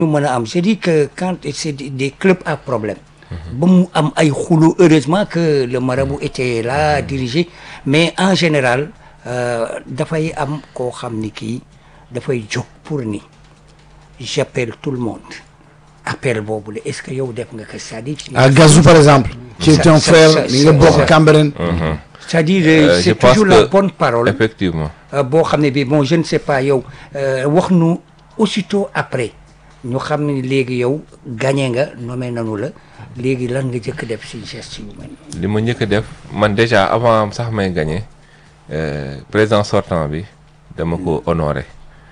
ñu mën a am c'est dire que quand c'est des clubs à problème ba mu am ay xulu heureusement que le marabout était là dirigé mais en général dafay am koo xam ni kii dafay jóg pour ni j'appelle tout le monde appel boobu la est-ce que yow def nga ko c'est-à-dire à Gazou par exemple qui est Ça- un ça- frère ça- mi nga ça- bokk ça- Cambérène c'est-à-dire Euh, euh, je c'est pense toujours la que- bonne parole effectivement Euh, boo xam ne bi bon je ne sais pas yow euh, wax nu aussitôt après ñu xam ne léegi yow gagné nga nommé nanu la léegi lan nga jëkk def si geste yu mel nii li ma njëkk a def man déjà avant sax may gagné euh, président sortant bi dama ko honoré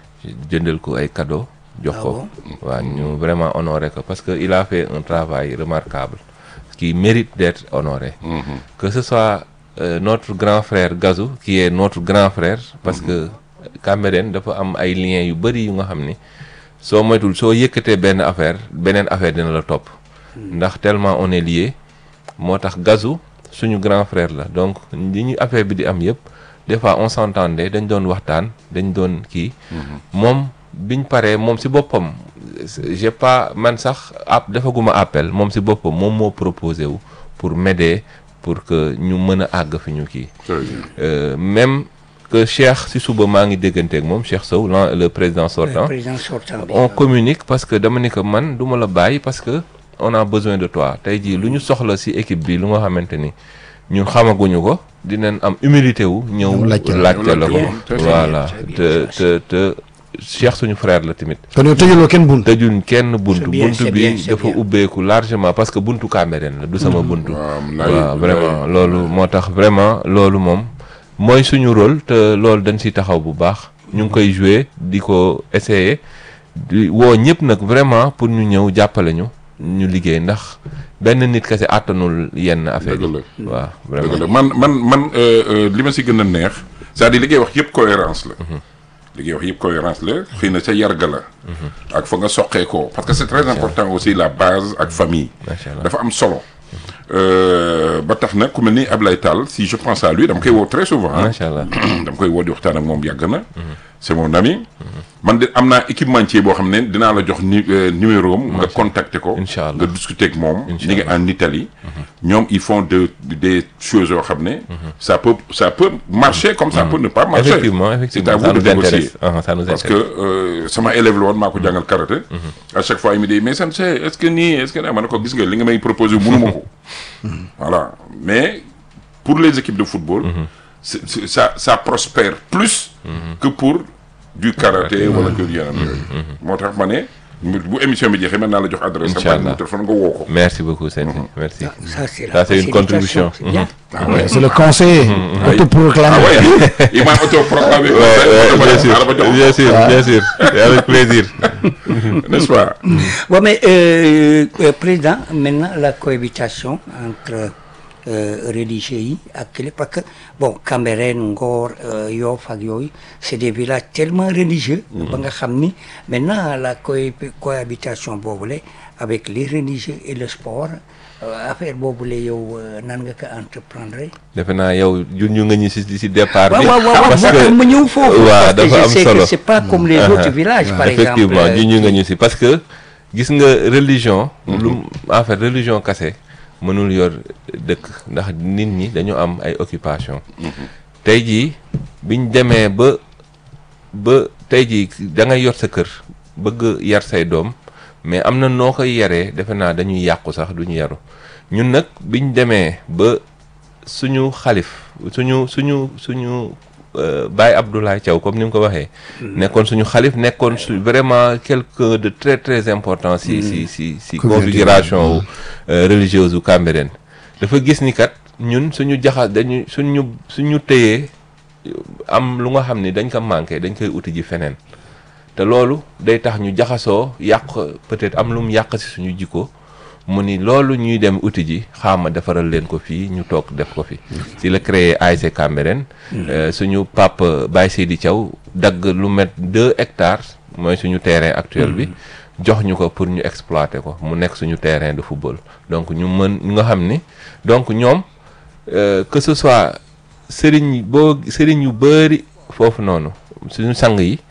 jëndal ko ay cadeaux jox Ah ko waaw ñu vraiment honoré ko parce que il a fait un travail remarquable qui mérite d'être honoré que ce soit euh, notre grand frère Gazou qui est notre grand frère parce que Cambérène dafa am ay liens yu bëri yu nga xam ni soo moytul soo yëkkatee benn affaire beneen affaire dina la topp ndax tellement on est lié moo tax Gazou suñu grand frère la donc li ñu affaire bi di am yëpp des fois on s'entendait dañ doon waxtaan dañ doon kii moom biñ paree moom si boppam j'ai pas man sax app defaguma appel moom si boppam moom moo proposé wu pour m'aider pour que ñu mën a àgg fi ñu kii Très bien. Euh, même que Cheikh si suba maa ngi dégganteeg moom Cheikh Sow l'an- le président le sortant président sortant bi on communique parce que dama ni que man du ma la bàyyi parce que on a besoin de toi tey jii lu ñu soxla ci équipe bi lu nga xamante ni ñun xamaguñu ko dinañ am humilité wu ñëw Ñëw laajte la. laajte la ko Bien, très bien, voilà très bien, te ça, te te Cheikh suñu frère la tamit kon yow tëjuloo kenn bunt tëjuñ kenn buntu C'est bien, buntu c'est bi bien, c'est dafa bien. ubbeeku largement parce que buntu Cambérène la du sama buntu waaw waaw vraiment loolu moo tax vraiment loolu moom mooy suñu rôle te loolu dañ si taxaw bu baax ñu ngi koy jouer di ko essayer di woo ñëpp nag vraiment pour ñu ñëw jàppale ñu ñu liggéey ndax benn nit kese àttanul yenn affaire Dëgg yi waaw dëgg vraiment la man man man euh, euh, li ma si gën a neex c'est-à-dire li ngay wax yëpp cohérence la li ngay wax yëpp cohérence la xëy na sa yarga la ak fa nga soqee ko parce que c'est très important aussi la base ak famille Macha Allah. dafa am solo Euh, ba tax na ku mel ni Ablaye Tall si je pense à lui dama koy woo très souvent hein. macha allah dama koy woo di waxtaan ak moom yàgg na c'est mon ami man de am naa équipementier boo xam ne dinaa la jox ni euh, numéro am nga contacter ko Inch'Allah. nga discuter ak moom ñu ngi Inch'Allah. en Italie ñoom ils font de des choses yoo xam ne ça peut ça peut marcher comme ça peut ne pas marcher effectivement c'est à effectivement vous ça de nous négocier intéresse Ah, ça nous parce que intéresse euh, sama élève la woon maa ko jàngal karaté à chaque fois il me dit mais sensei est-ce que nii est-ce que naa ma ne ko gis nga li nga may proposer mënuma ko voilà mais pour les équipes de football c'est- c'est- ça ça prospère plus que pour du karaté wala que yeneen yooyu moo tax ma ne bu émission bi jeexee mën naa la jox adresse am Inch'Allah. numéro téléphone nga woo ko merci beaucoup Sène merci ça c'est la Ça, c'est une facilitation, contribution. c'est bien. ah ouais c'est le conseiller ah autoproclamé ouais il m'a autoproclamé Ouais, ouais, bien sûr Xaaral ma jox ko. bien sûr bien sûr Et avec plaisir n'est-ce pas Ouais, mais euh, euh, président maintenant la cohabitation entre euh, religieux yi ak kële parce que bon Cambérène Ngor euh, Yoff ak yooyu c'est des villages tellement religieux ba nga xam ni maintenant la cohé- cohabitation boobule avec les religieux et le sport euh, affaire boobule yow euh, nan nga ko entreprendre defe naa yow jun ñu nga ñu si si départ waaw bi waaw waaw parce moo tax ma ñëw foofu waaw parce que dafa je am sais que solo c'est pas comme les autres villages par exemple effectivement euh, ñu ñu nga ñu si parce que gis nga religion lu en fait religion kase mënul yor dëkk ndax nit ñi dañu am ay occupation tey jii biñ demee ba ba tey jii da ngay yor sa kër bëgg yar say doom mais am na noo koy yaree defe naa dañuy yàqu sax duñu yaru ñun nag biñ demee ba suñu xalif suñu suñu suñu euh, Baye Abdoulaye Thiaw comme ni mu ko waxee nekkoon suñu xalif nekkoon su vraiment quelqu'un de très très important si si si si configuration wu euh, religieuse u Cambérène dafa gis ni kat ñun suñu jaxa dañu suñu suñu téyee am lu nga xam ni dañ ko manqué dañ koy uti ji feneen te loolu day tax ñu jaxasoo yàq peut-être am lu mu yàq si suñu jikko mu ni loolu ñuy dem uti ji xaama defaral leen ko fii ñu toog def ko fi si la créé ASC Cambérène euh, suñu pape Baye Seydi Thiaw dagg lu met deux hectares mooy suñu terrain actuel bi jox ñu ko pour ñu exploiter ko mu nekk suñu terrain de football donc ñu mën ñu nga xam ni donc ñoom euh, que ce soit sëriñ boo sëriñ yu bëri foofu noonu suñu sang yi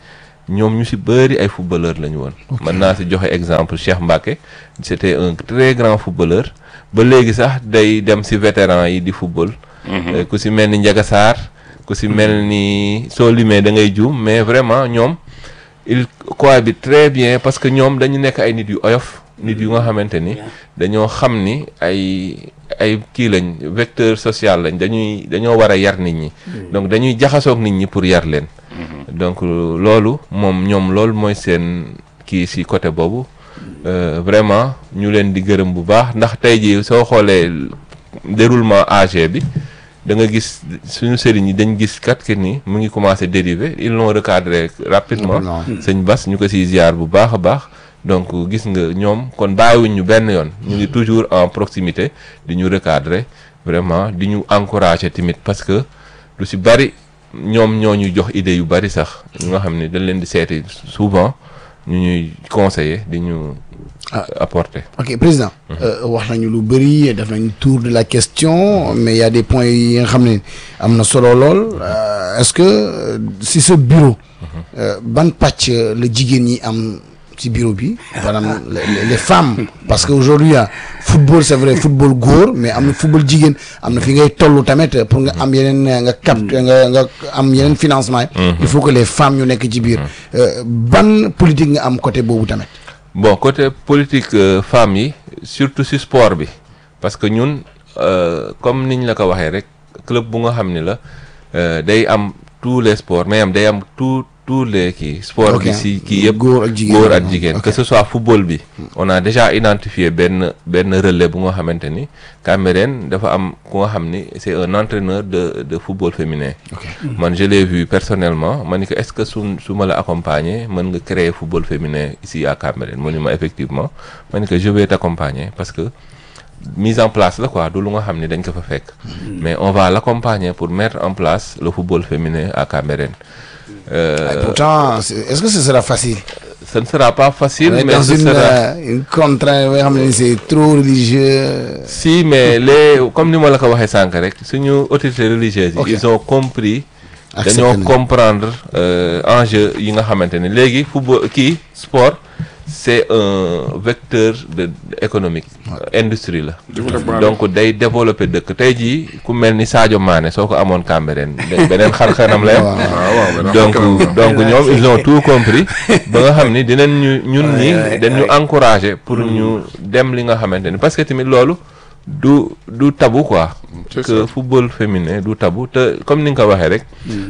ñoom ñu si bëri ay footballeur la ñu woon mën naa si joxe exemple Cheikh Mbacké c'était un très grand footballeur ba léegi sax day dem si vétéran yi di football Euh, ku si mel ni Ndiaga Sarr ku si mel ni soo limee da ngay juum mais vraiment ñoom il cohabite très bien parce que ñoom dañu nekk ay nit yu oyof nit yu nga xamante ni dañoo xam ni ay ay kii lañ vecteur social lañ dañuy dañoo war a yar nit ñi donc dañuy jaxasoog nit ñi pour yar leen donc loolu moom ñoom loolu mooy seen kii si côté boobu Euh, vraiment ñu leen di gërëm bu baax ndax tey jii soo xoolee déroulement AG bi da nga gis suñu sëriñ yi dañ gis kat que ni mu ngi commencé dériver ils l'ont recadré rapidement Rapidement. sëñ Bass ñu ko siy ziar bu baax a baax donc gis nga ñoom kon bàyyiwuñ ñu benn yoon ñu ngi toujours en proximité di ñu recadrer vraiment di ñu encourager tamit parce que lu si bari ñoom ñoo ñu jox idée yu bari sax ñu nga xam ne dañ leen di seeti souvent ñu ñuy conseiller di ñu Ah. apporter ok président euh, wax nañu lu bëri def nañu tour de la question mais il y a des points yi nga xam ne am na solo lool Euh, est-ce que euh, si ce bureau euh, ban pàcc la jigéen ñi am ci bureau bi maanaam les, les- les femmes parce que aujourd'hui ah, football c'est vrai football góor mais am na football jigéen am na fi ngay toll tamit pour nga am yeneen nga cap nga nga am yeneen financement yi il faut que les femmes ñu nekk ci biir Euh, ban politique nga am côté boobu tamit bon côté politique euh, femmes yi surtout si sport bi parce que ñun euh, comme niñ la ko waxee rek club bu nga xam ni la euh, day am tous les sports mais am day am tout tous les kii sport Ok. bi si kii yëpp Góor ak jigéen. góor ak jigéen Ok. que ce soit football bi on a déjà identifié benn benn relais bu nga xamante ni Cameroun dafa am ku nga xam ni c'est un entraîneur de de football féminin man je l'ai vu personnellement ma ni ko est-ce que su su ma la accompagner mën nga créer football féminin ici à Cameroun mu ni ma effectivement ma ni ko je vais t'accompagner parce que mise en place la quoi du lu nga xam ni dañ ko fa fekk mais on va l'accompagner pour mettre en place le football féminin à Cameroun Euh, Et pourtant c'est- est-ce que ce sera facile ce ne sera pas facile On est mais dans ce une, sera euh, une contrainte boo xam ne c'est trop religieux. si mais les comme ni ma la ko waxee sànq rek suñu autorités religieuses yi Ok. ils ont compris Accepté dañoo nañ. comprendre euh, enjeu yi nga xamante ne léegi football kii sport c'est un vecteur de économique industrie la Développement la. donc day développer dëkk tey jii ku mel ni Sadio Mané soo ko amoon Cambérène da- beneen xar-xaram la yam Waaw. waaw waaw beneen donc xar-kanam la. donc ñoom ils ont tout compris ba nga xam ni dinañ ñu ñun ñi dañu encourager pour ñu dem li nga xamante ni parce que tamit loolu du du tabou quoi C'est que ça. football féminin du tabou te comme ni nga ko waxee rek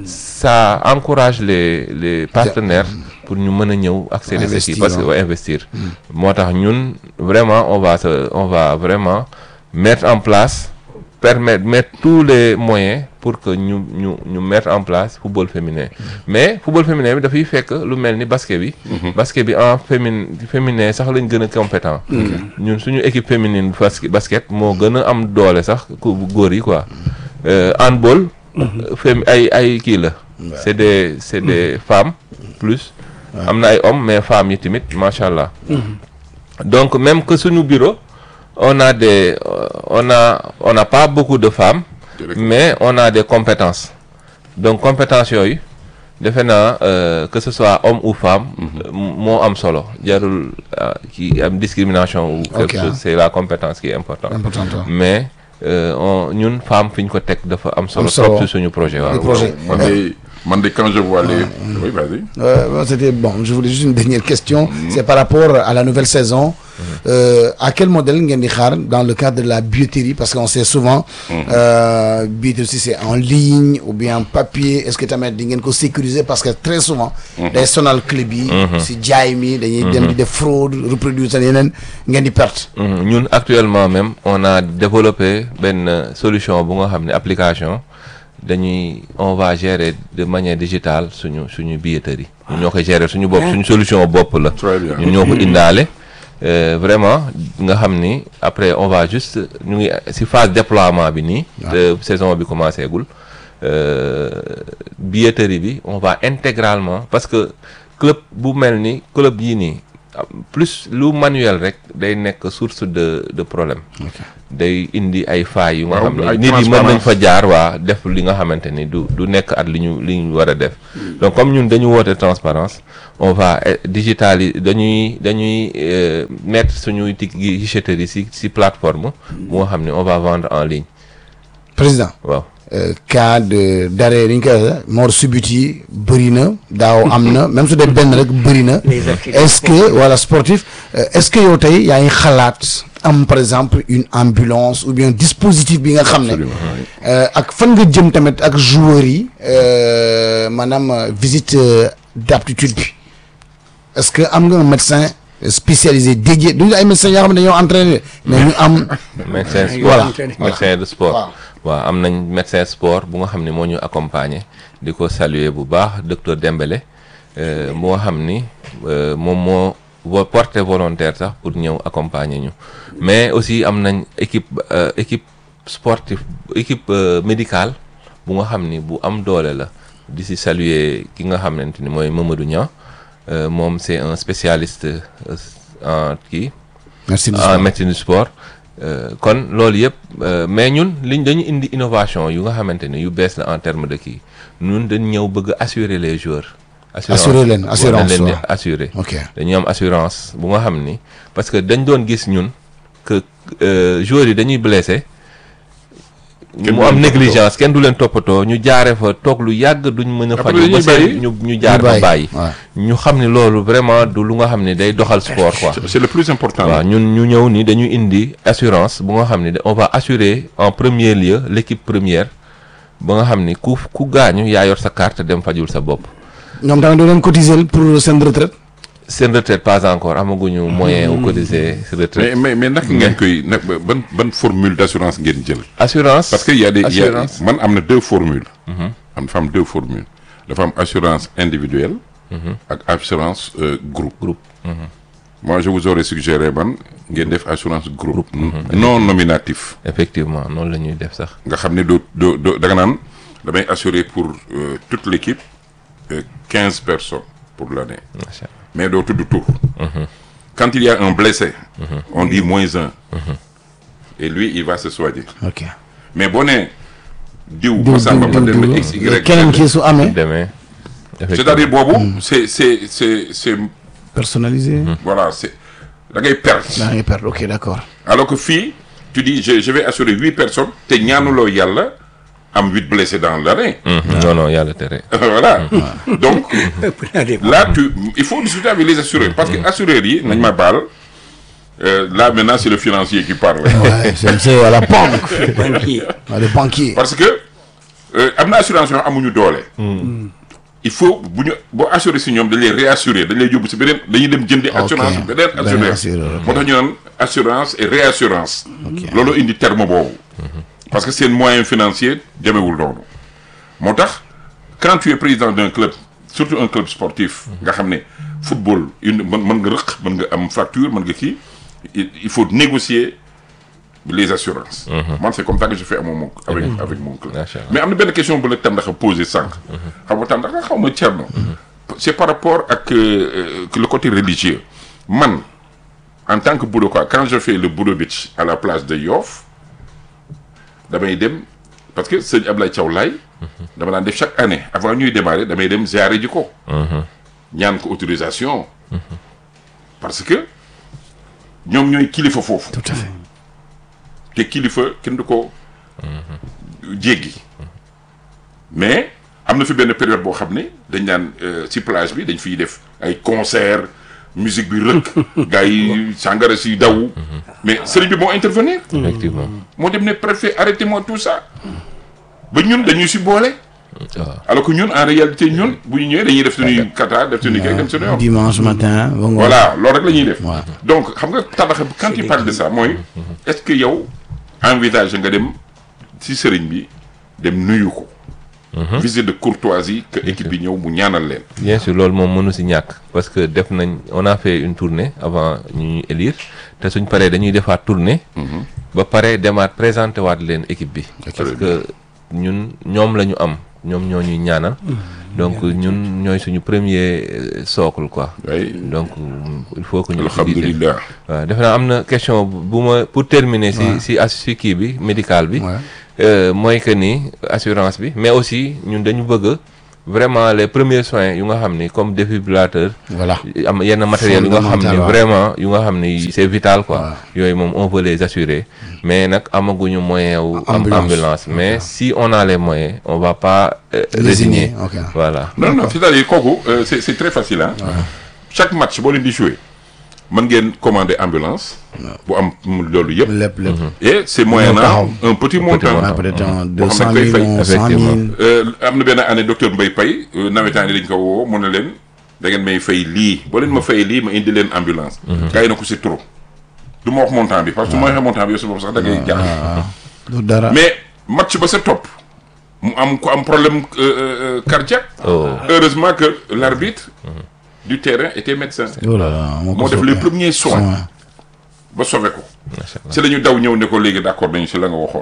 ça encourage les les partenaires pour ñu mën a ñëw accéder à Investir, kii parce que waaw. ouais, investir moo tax ñun vraiment on va se on va vraiment mettre en place permettre mettre tous les moyens pour que ñu ñu ñu mettre en place football féminin mais football féminin bi dafay fekk lu mel ni basket bi basket bi en féminin féminin sax lañ gën a compétent ñun suñu équipe féminine basket basket moo gën a am doole sax ku góor yi quoi Euh, handball fém ay ay kii la c'est des c'est des femmes plus am na ay hommes mais femmes yi tamit macha allah donc même que suñu bureau on a des euh, on a on n'a pas beaucoup de femmes mais on a des compétences donc compétences yooyu defe naa euh, que ce soit homme ou femme euh, moo am solo jarul euh, ki am discrimination ou quelque Ok. chose c'est la compétence qui est importante Important, toi. mais euh, on ñun femme fi ñu ko teg dafa am solo Am solo. trop ci suñu projet waaw Le projet. man de man de quand je vois les oui vas-y Euh, bon, c'était bon. Je voulais juste une dernière question. C'est par rapport à la nouvelle saison. Euh, à quel modèle ngeen di xaar dans le cadre de la billetterie parce qu'on sait souvent. euh, billetterie si c'est en ligne ou bien en papier est-ce que tamit di ngeen ko sécuriser parce que très souvent. day sonal club yi. si jaay mi dañuy dem di def fraude reproduire seen yeneen ngeen di perte. Mhm. ñun actuellement même on a développé benn euh, solution bu nga xam ne application dañuy on va gérer de manière digitale suñu suñu billetterie ñun ñoo koy gérer suñu bopp suñu solution bopp la Très bien. ñun ñoo ko indaale euh, vraiment nga xam ni après on va juste ñu ngi ci phase déploiement bi nii te saison bi commencé gul euh, billetterie bi on va intégralement parce que club bu mel ni club yii nii ah, plus lu manuel rek day nekk source de de problème day indi ay failles yu nga Waaw, xam ne ay nit yi mën nañ transparence. fa jaar waa def li nga xamante ni du du nekk at li ñu li ñu war a def donc comme ñun dañu woote transparence on va eh, digitali dañuy dañuy euh, mettre suñuy tig guichetterie si si plateforme bu nga xam ne on va vendre en ligne président waaw euh, cas de d'arrêt li ñu koy waxee mort subite yi bëri na daaw am na même su dee benn rek bëri na Les accidents est-ce que voilà sportif euh, est-ce que yow tey yaa ngi xalaat am par exemple une ambulance ou bien dispositif bi nga xam ne Absolument, oui. euh, ak fan nga jëm tamit ak joueurs yi euh, maanaam euh, visite euh, d'aptitude bi est-ce que am nga un médecin spécialisé dédié duñu ay médecins yoo xam ne dañoo entraîné mais ñu am médecin Ay, sport voilà. médecin de sport Waaw. waaw am nañ médecin sport bu nga xam ne moo ñu accompagner di ko saluer bu baax docteur Dembélé euh, moo xam ni euh, moom moo vo- porté volontaire sax pour ñëw accompagner ñu mais aussi am nañ équipe euh, équipe sportive équipe euh, médicale bu nga xam ni bu am doole la di si saluer ki nga xamante ni mooy Mamadou Niang euh, moom c'est un spécialiste euh, en kii merci en médecine du sport Euh, kon loolu yëpp euh, mais ñun liñ dañu indi innovation yu nga xamante ne yu bees la en terme de kii ñun dañ ñëw bëgg assurer les joueurs. Assurer leen, waaw, assurance, dañ leen di waaw. assurer. ok dañuy am assurance bu nga xam ni parce que dañ doon gis ñun que euh, joueurs yi dañuy blessé. Kenn mu du am leen négligence kenn du leen toppatoo ñu jaare fa toog lu yàgg duñ mën a Après faju ba dañuy bàyyi. seen ñu ñu jaar Ñu ba bàyyi, bàyyi waaw. ñu xam ni loolu vraiment du lu nga xam ni day doxal sport quoi C'est- c'est le plus important waaw ñun ñu ñëw ni dañu indi assurance bu nga xam ni on va assurer en premier lieu l'équipe première ba nga xam ni ku ku gaañu yaa yor sa carte dem fajul sa bopp ñoom tamit doo leen cotiser pour seen retraite seen retraite pas encore amaguñu moyen wu cotiser retraite mais mais mais naka ngeen koy nag ban ban formule d'assurance ngeen jël assurance parce que y a des y a assurance man am na deux formules am dafa am deux formules dafa am assurance individuelle ak assurance euh, groupe Groupe. moi je vous aurais suggéré man ngeen def assurance groupe non nominatif effectivement noonu la ñuy def sax nga xam ne doo doo doo da nga naan damay assurer pour euh, toute l'équipe quinze personnes pour l'année macha allah mais doo tudd tur quand il y a un blessé on dit moins un et lui il va se soigner ok mais boo nee diw diw Massamba diw ma dem diw x y keneen kii su amee demee c'est-à-dire boobu c'est c'est c'est c'est personnalisé voilà c'est da ngay perte daa ngay perdre ok d'accord alors que fii tu dis je je vais assurer huit personnes te ñaanuloo yàlla am huit blessés dans l'année Mhm. non non yàlla tere voilà donc ëpp naa def. là tu il faut discuter avec les assureurs parce que assureurs yi nañ ma baal euh, là maintenant c'est le financier qui parle ouais c'est c'est à la banque banquier. ouais, le banquier parce que euh, am na assurance yoo amuñu doole il faut bu ñu boo assuré si ñoom dañ lay réassurer dañ lay yóbbu si beneen dañuy dem jëndi assurance Ok. beneen Beneen assureur assureur, ok. moo tax ñu naan assurance et réassurance loolu indi terme boobu parce que seen moyen financier demewul noonu moo tax quand tu es président d'un club surtout un club sportif nga xam ne football une mën mën nga rëq mën nga am fracture mën nga kii il il faut négocier les assurances man c'est comme ça que je fais à mon avec avec mon club Macha Allah. mais am na benn question bu la Tandakha posé sànq xam nga Tandakha xaw ma Thierno c'est par rapport ak euh, euh, le côté religieux man en tant que Bouloka quand je fais le Boulo Beach à la place de Yoff damay dem parce que sëñ Ablaye Thiaw Laye dama daan def chaque année avant ñuy démarrer damay dem ziare ji ko ñaan ko autorisation parce que ñoom ñooy kilifa foofu tout à fait te kilifa kenn du ko jéggi mais am na fi benn période boo xam ne dañ naan euh, ci plage bi dañ fiy def ay concert musique bi rëkk gars yi sàngara si daw mais sëriñ bi moo intervenir effectivement moo dem ne préfet arrêtez-moi tout ça ba ñun dañuy si boole waaw alors que ñun en réalité ñun bu ñu ñëwee dañuy def suñuy kata def suñuy kay dem suñu yoon dimanche matin ba ngoon voilà loolu rek la ñuy def Ouais. donc xam nga tabax quand tu parles de ça mooy est-ce que yow envisage nga dem ci sëriñ bi dem nuyu ko visite de courtoisie que équipe bi ñëw mu ñaanal leen bien sûr loolu moom mënu si ñàkk parce que def nañ on a fait une tournée avant ñu ñuy élire te suñ paree dañuy defaat tournée ba pare demaat présenté waat leen équipe bi parce que ñun ñoom la ñu am ñoom ñoo ñuy ñaanal donc ñun ñooy suñu premier euh, socle quoi oui donc il faut que ñu utiliser alhamdulilah waaw defe naa am na question bu ma pour terminer si si as si kii bi médical bi Ouais. euh, mooy que ni assurance bi mais aussi ñun dañu bëgg vraiment les premiers soins yu nga xam ni comme défibrillateur voilà am yenn matériel yu nga xam ni Fondamental, waaw. vraiment yu nga xam ni c'est vital quoi yooyu moom on veut les assurer mais nag amaguñu moyen wu am Ambulance. ambulance mais si on a les moyens on va pas euh, résigner ok voilà non non c'est-à-dire kooku euh, c'est c'est très facile ah chaque match boo leen di jouer mën ngeen commander ambulance bu am loolu yëpp lépp lépp et c'est moyennant un petit montant waaw peut-être un deux boo cent xam ne koy mille fay ou cent effectivement. mille Euh, am na benn année docteur Mbaye Paye euh, nawetaan yi dañ ko woo mu ne leen da ngeen may fay lii boo leen ma fay lii ma indi leen ambulance gars yi na ko c'est trop du ma wax montant bi parce que su ma waxee montant bi yow si bopp sax da ngay jaaxle du dara mais match ba sa topp mu am ko am problème euh, euh, euh, cardiaque oh heureusement que l'arbitre du terrain était médecin oh là là moo ko moo def soppee. les premiers soins ba sauvé ko macha allah si la ñu daw ñëw ne ko léegi d'accord nañu si la nga waxoon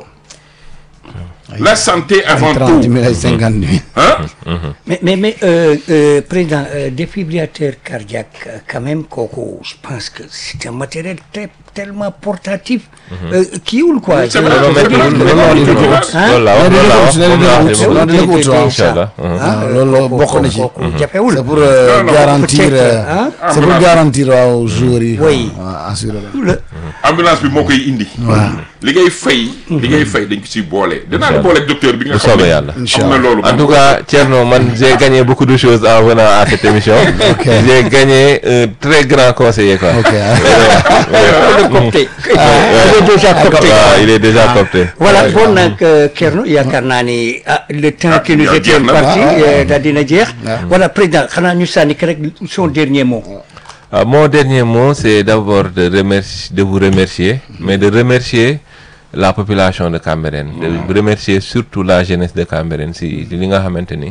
la santé avant trente tout mille ay cinquante mille hein Mais, mais, mais euh, euh, Président, euh, défibrillateur cardiaque, euh, quand même, Coco, je pense que c'est un matériel très, tellement portatif. euh, qui ou quoi C'est je- vrai, je- c'est je- vrai, je- c'est je- vrai, c'est je- vrai. hein? loolu la Ouais, loolu la dina wax dina moom dina laa dina wax dina ko ut, waaw. incha allah Ah, Ah, loolu kooku- bokk na ci. kooku jafewul. c'est pour euh, Non, non, garantir peut-être, euh, hein? c'est pour Ambulance. garantir waaw joueurs yi Oui. waaw, assurer leen. Tout le- ambulance bi moo koy indi li ngay fay li ngay fay dañ ko siy boole dinaa la boole ak docteur bi nga bu xam soobee ne yàlla am na loolu En tout cas, Thierno, man, j'ai gagné beaucoup de choses en venant à cette émission. J'ai gagné un très grand conseiller, quoi. ok ah. le copté. Il est déjà copté. Ah, il est déjà copté. Voilà, bon nag euh, Kerno yaakaar naa ni ah, le temps Ah, qui nous jeex était na. imparti Ah, ah, euh, daal dina jeex. Voilà, Président, xanaa ñu sànni ko rek son dernier mot. Ah, mon dernier mot, c'est d'abord de, remercier, de vous remercier, mais de remercier la population de Cambérène, de remercier surtout la jeunesse de Cambérène si li nga xamante ni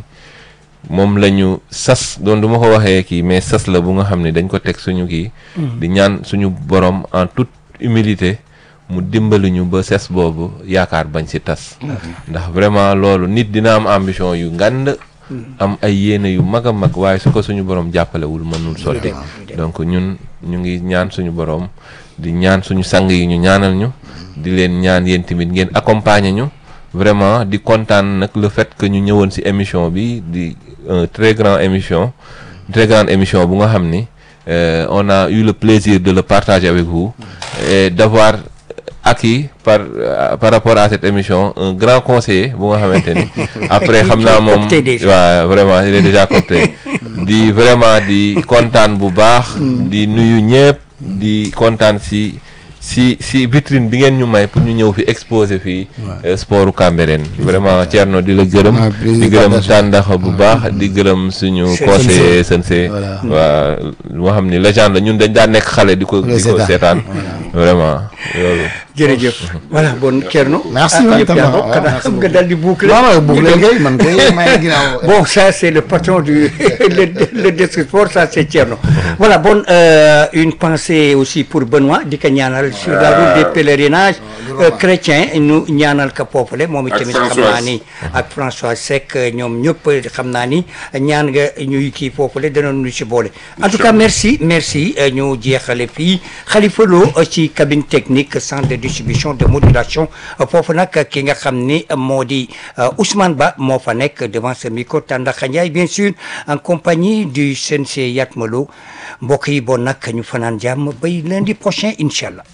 moom la ñu sas doon du ma ko waxee kii mais sas la bu nga xam ne dañ ko teg suñu kii. di ñaan suñu borom en toute humilité mu dimbali ñu ba ses boobu yaakaar bañ si tas. ndax vraiment loolu nit dina am ambition yu ngand am ay yéene yu mag a mag waaye su ko suñu borom jàppalewul mënul sotti. donc ñun ñu ngi ñaan suñu borom di ñaan suñu sang yi ñu ñaanal ñu. di leen ñaan yéen tamit ngeen accompagner ñu. vraiment di kontaan nag le fait que ñu ñëwoon ci émission bi di un très grand émission très grande émission bu nga xam ni euh, on a eu le plaisir de le partager avec vous et d'avoir acquis par euh, par rapport à cette émission un grand conseiller bu nga xamante ni après xam naa moom Coopté déjà. waaw vraiment il est déjà coopté di vraiment di kontaan bu baax di nuyu ñëpp di kontaan ci si si vitrine bi ngeen ñu may pour ñu ñëw fi exposer fii euh, sportu Cambérène vraiment Thierno di la gërëm Ah, plaisir di gërëm partagé. tàndaxa bu baax di gërëm suñu Sensei. conseiller sensei Voilà. waa moo xam ni légende la ñun dañ daan nekk xale di ko di ko seetaan. seetaan vraiment loolu jërëjëf voilà bon Thierno. Merci, ah, man yëpp tam, yaa waaw, bokk, xanaa merci xam nga beaucoup. daal di boucler. non non bugg leen kay man kay may ginnaaw Bon, ça c'est le patron du le, le desk sport, ça c'est Thierno. Voilà, bon, euh, une pensée aussi pour Benoît, di ko ñaanal sur la route des pèlerinages euh, chrétiens, ñu ñaanal ko foofule moom Ak itamit xam naa Françoise. ni ak François Seck ñoom ñëpp xam naa ni ñaan nga ñuy kii foofule danoon ñu ci boole. En tout cas, merci, merci euh, ñu jeexale fii Khalifa Lo euh, ci cabine technique centre de distribution de modulation euh, foofu nag ki nga xam ni moo di euh, Ousmane Ba moo fa nekk devant ce micro Tandakha Ndiaye bien sûr en compagnie du CNC Yatma Lo mbokk yi bon nag ñu fanaan jàmm bay lundi prochain incha allah.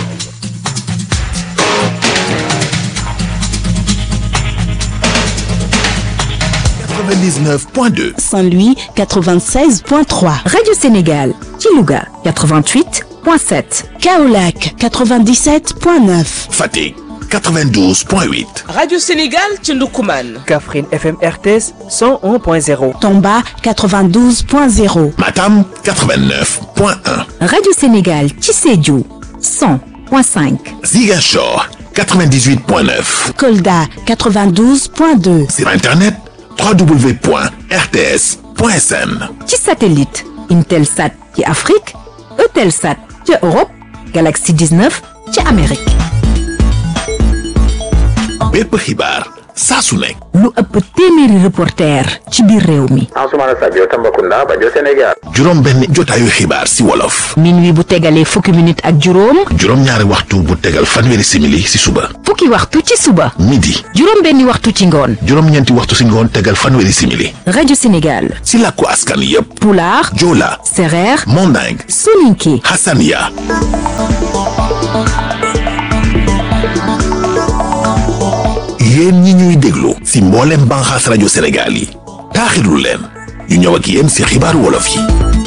99.2. Saint-Louis 96.3, Radio Sénégal, Kilouga 88.7, Kaolack 97.9, Fatick 92.8. Radio Sénégal ci Ndoukoumane. Kaffrine FM RTS 101.0. Tomba 92.0, Matam 89.1. Radio Sénégal, Tissédiou 100.5, Ziguinchor 98.9. Kolda 92.2, Sur Internet www.rts.sn. ci satellite Intelsat ci Afrique, Eutelsat ci Europe, Galaxy 19 ci Amérique. bépp xibaar saa su nekk. lu ëpp téeméeri reporter ci biir réew mi. Ansoumana Sadio Tambacounda Bajo Sénégal. juróom benn jotaayu xibaar si wolof. minuit bu tegalee fukki minute ak juróom. juróom ñaari waxtu bu tegal fanweeri simili si suba. fukki waxtu ci suba. midi. juróom benni waxtu ci ngoon. juróom ñeenti waxtu si ngoon tegal fanweeri simili. rajo Sénégal. si làkku askan yépp. pulaar. joola. sereer. manding. soninke. hasania. yéen ñi ñuy déglu si mboolem banxaas rajo Sénégal yi taaxirlu leen ñu ñëw ak yéen si xibaaru wolof yi